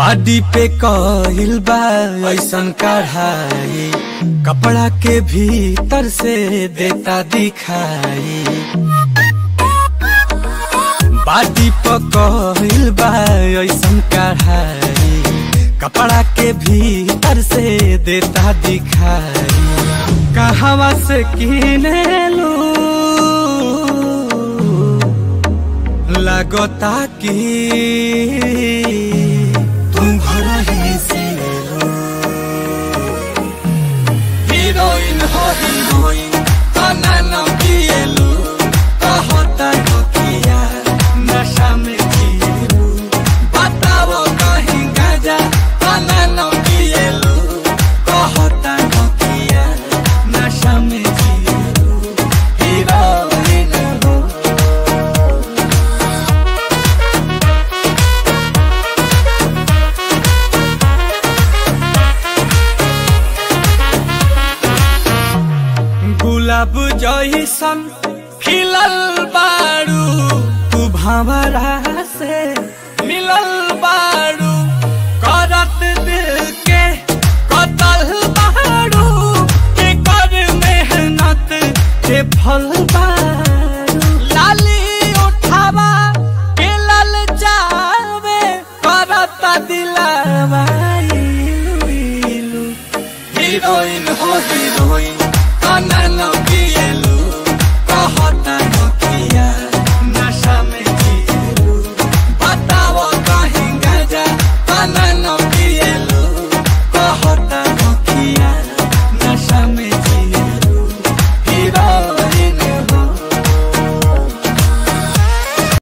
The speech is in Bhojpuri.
बाडी पे कहिल बा ऐसन कढ़ाई कपड़ा के भीतर से देता दिखाई बाडी पे कहिल बा ऐसन कढ़ाई कपड़ा के भीतर से देता दिखाई कहवा से किने लू लगता कि तुम घर ही से लो हीरोइन हो हीरोइन तना न किएलु कहता हो किया नशा में जिएलु बताओ कहीं गाजा तना न किएलु कहता हो किया नशा में जिएलु हीरोइन हो गुलाब जैसन खिलल बारू तू भंवरा से मिलल बारू करत दिल के कतल बारू के कर मेहनत के फल बारू लाली उठावा के लल जावे करत दिलवा इलू इलू हीरोइन हो हीरोइन